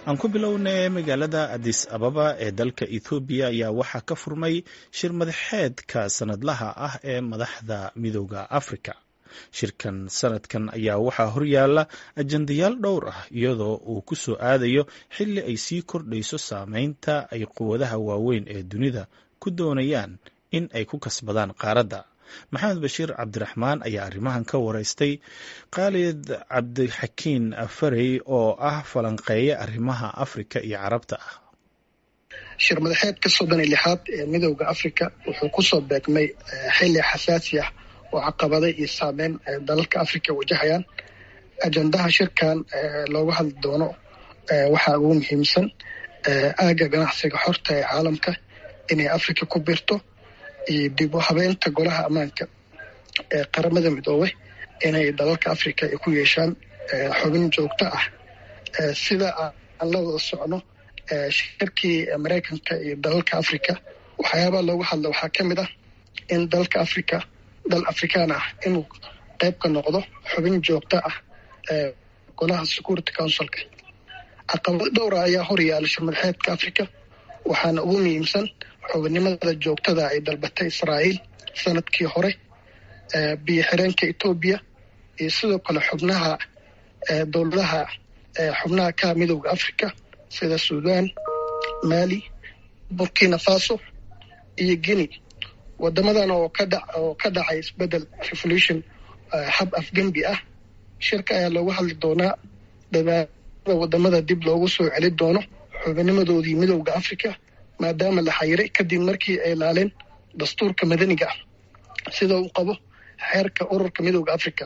aan ku bilownay magaalada adis ababa ee dalka ethoobiya ayaa waxaa ka furmay shir madaxeedka sanadlaha ah ee madaxda midooda afrika shirkan sanadkan ayaa waxaa horyaala ajandayaal dhowr ah iyadoo uu ku soo aadayo xilli ay sii kordhayso saameynta ay quwadaha waaweyn ee dunida ku doonayaan in ay ku kasbadaan qaaradda maxamed bashiir cabdiraxmaan ayaa arrimahan ka wareystay khaalid cabdixakiin farey oo ah falanqeeya arrimaha afrika iyo carabta ah shir madaxeedka soddon iyo lixaad ee midooda afrika wuxuu kusoo beegmay xilli xasaasi ah oo caqabada iyo saameyn dalalka afrika wajahayaan ajandaha shirkan looga hadli doono waxaa ugu muhiimsan aagga ganacsiga xorta ee caalamka inay afrika ku birto iyo dib u habeenta golaha ammaanka ee qaramada midoobay inay dalalka afrika ay ku yeeshaan xubin joogto ah sida aan la wada socno shirkii maraykanka iyo dalalka afrika waxyaabaha looga hadla waxaa ka mid ah in dalka afrika dal afrikaan ah inuu qayb ka noqdo xubin joogto ah ee golaha security councilka caqabado dhowra ayaa hor yaala shir madaxeedka afrika waxaana ugu muhiimsan xubinimada joogtada ay dalbatay israa'iil sanadkii hore biyo xireenka etoobiya iyo sidoo kale xubnaha dowladaha xubnaha ka midowda africa sida sudan mali burkina faso iyo guinea wadamadan oo oo ka dhacay isbedel revolution hab afgembi ah shirka ayaa loogu hadli doonaa dadaalada wadamada dib loogu soo celi doono xubinimadoodii midowda africa maadaama la xayiray kadib markii ay laaleen dastuurka madaniga ah sida uu qabo xeerka ururka midowda africa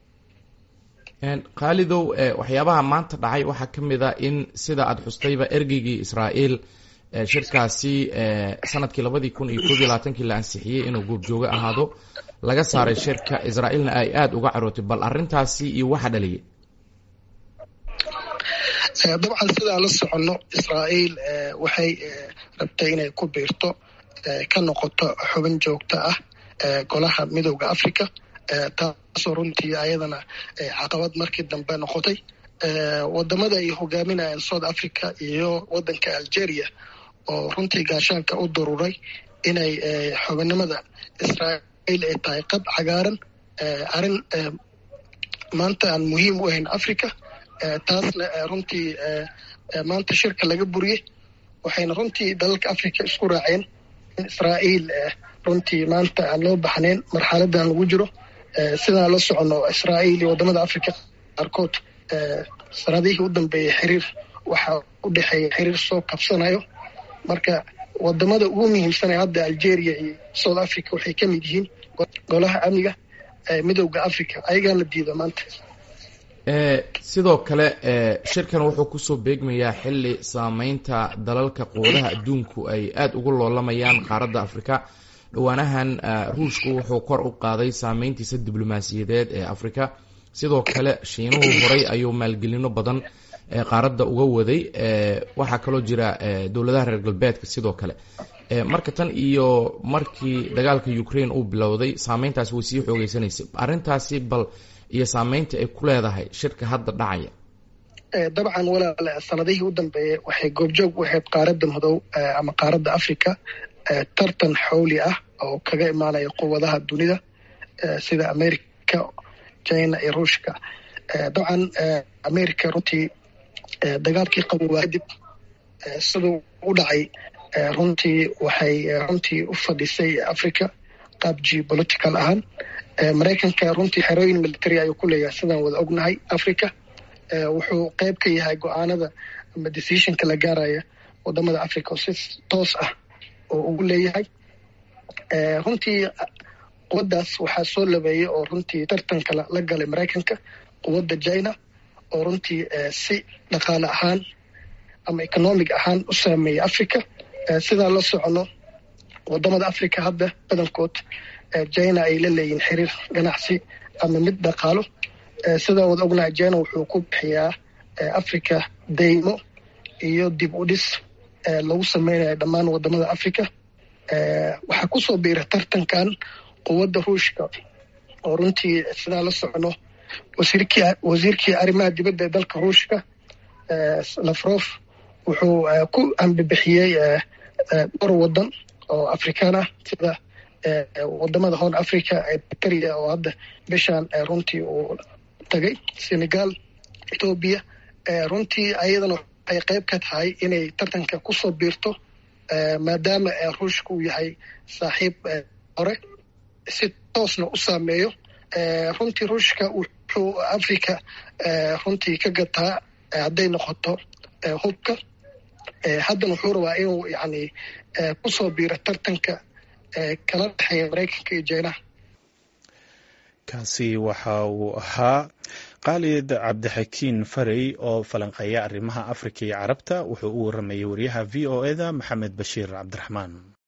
khaalidow waxyaabaha maanta dhacay waxaa ka mid a in sida aada xustayba ergeygii israa'iil shirkaasi sanadkii labadii kun iyo koob iyo labaatankii la ansixiyey inuu goobjoogo ahaado laga saaray shirka israa'iilna ay aada uga carootay bal arrintaasi iyo waxa dhaliyay dabcan sidaan la soconno israa'iil waxay rabtay inay ku biirto ka noqoto xubin joogto ah golaha midowda africa taasoo runtii ayadana caqabad markii dambe noqotay wadamada ay hogaaminayaan south africa iyo wadanka algeria oo runtii gaashaanka u daruuray inay xubinimada israa'iil ay tahay qab cagaaran arrin maanta aan muhiim u ahayn africa taasna runtii maanta shirka laga buriyey waxayna runtii dalalka africa isku raaceen in israa'iil runtii maanta aan loo baxnayn marxaladan lagu jiro sidaan la socono israa'iil iyo wadamada africa qaarkood sanadihii u dambeeyey xiriir waxaa u dhexeeya xiriir soo kabsanayo marka wadamada ugu muhiimsanee hadda algeria iyo south africa waxay ka mid yihiin golaha amniga midowda africa ayagaan la diida maanta sidoo kale shirkan wuxuu kusoo beegmayaa xilli saameynta dalalka quwadaha adduunku ay aada ugu loolamayaan qaaradda afrika dhowaanahan ruushku wuxuu kor u qaaday saameyntiisa diblomaasiyadeed ee afrika sidoo kale shiinuhu horay ayuu maalgelino badan qaaradda uga waday waxaa kaloo jira dowladaha reer galbeedka sidoo kale marka tan iyo markii dagaalka ukraine uu bilowday saameyntaasi way sii xoogeysanaysay arrintaasi bal iyo saameynta ay ku leedahay shirka hadda dhacaya dabcan walaale sanadihii u dambeeyey waxay goobjoog u ahayd qaaradda madow ama qaaradda africa tartan xowli ah oo kaga imaanaya quwadaha dunida sida america china iyo ruushka dabcan america runtii dagaalkii qabowa kadib siduu u dhacay runtii waxay runtii u fadhisay africa qaab geopolitical ahaan maraykanka runtii xerooyin military ayuu ku leeyahay sidaan wada ognahay africa wuxuu qayb ka yahay go-aanada ama decisionka la gaaraya wadamada africa oo si toos ah oo ugu leeyahay runtii quwaddaas waxaa soo labeeyey oo runtii tartanka la galay maraykanka quwadda china oo runtii si dhaqaale ahaan ama economic ahaan u saameeyay africa sidaan la socono wadamada africa hadda badankood china ay la leeyihin xiriir ganacsi ama mid dhaqaalo sidaan wada ognahay china wuxuu ku bixiyaa africa deymo iyo dib u dhis lagu sameynaya dhammaan wadamada africa waxaa kusoo biira tartankan quwadda ruushka oo runtii sidaan la socono wasiirkii arrimaha dibadda ee dalka ruushka lafrof wuxuu ku ambibixiyey dhowr wadan oo afrikaan ah sida wadamada horn africa eritrea oo hadda bishaan runtii uu tagay senegal ethoobiya runtii ayadana waxay qayb ka tahay inay tartanka kusoo biirto maadaama ruushka uu yahay saaxiib hore si toosna u saameeyo runtii ruushka wuxuu africa runtii ka gataa hadday noqoto hubka haddana wuxuu rabaa inuu yani kusoo biiro tartanka kala dhexeeya maraykanka iyo jeynaha kaasi waxa uu ahaa khaalid cabdixakiin farey oo falanqeeya arrimaha afrika iyo carabta wuxuu u waramayay wariyaha v o eda maxamed bashiir cabdiraxmaan